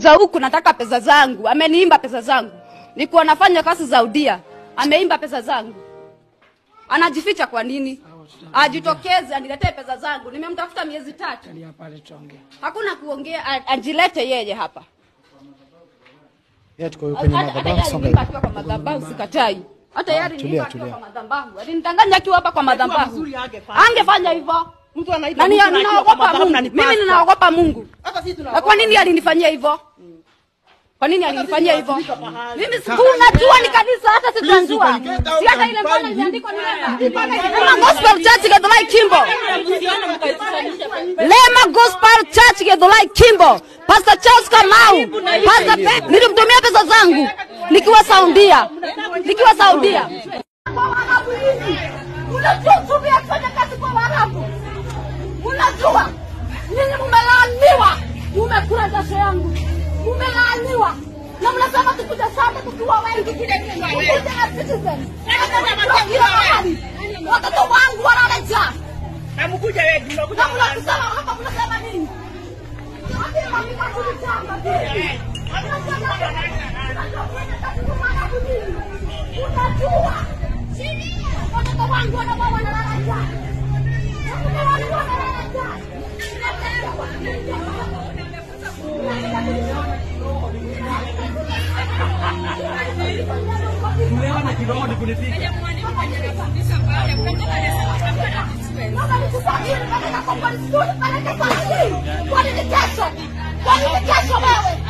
za huku nataka pesa zangu. Ameniimba pesa zangu. Nikuwa nafanya kazi za udia. Ameimba pesa zangu. Anajificha kwa nini? Ajitokeze aniletee pesa zangu. Nimemtafuta miezi tatu. Kalia pale tuongee. Hakuna kuongea, a- ajilete yeye hapa. Yeye tuko kwenye Hata hata madhabahu yeye songa aliniimba hivi. akiwa kwa madhabahu sikatai. Hata yeye tulia, aliniimba akiwa tulia. kwa madhabahu. Alinidanganya akiwa hapa kwa madhabahu. mzuri angefanya. Angefanya hivyo. Mtu anaiba Nani mtu na akiwa kwa ninaogopa madhabahu Mungu. na ni Mimi pastor. ninaogopa Mungu. Hata sisi Na tunaogopa. kwa nini alinifanyia hivyo? Kwa nini alinifanyia hivyo? tunafika pahali. Mimi sikunajua ni kanisa hata sitajua. Si hata ile mbona imeandikwa ni Lema. Lema Gospel Church Githurai Kimbo. Lema Gospel Church Githurai Kimbo. Pastor Charles Kamau. Pastor Pe- nilimtumia pesa zangu nikiwa Saudia. Nikiwa Saudia. Kwa Waarabu hivi. Unajua tumia kufanya kazi kwa Waarabu. Unajua nyinyi mumelaaniwa, mumekula jasho yangu, mumelaaniwa na mnasema tukuja sana tukiwa wengi, tukuje na citizen Tukiwa kila mahali. Watoto wangu wanala njaa Na mkuja wengi, mnakuja na mnakusema hapa, mnasema nini? Wapi mamika kulitamba vipi? Unajua watoto wangu wanakuwa wanalala njaa. Watoto wangu wanalala njaa. Kwa nini kesho? Kwa nini kesho wewe?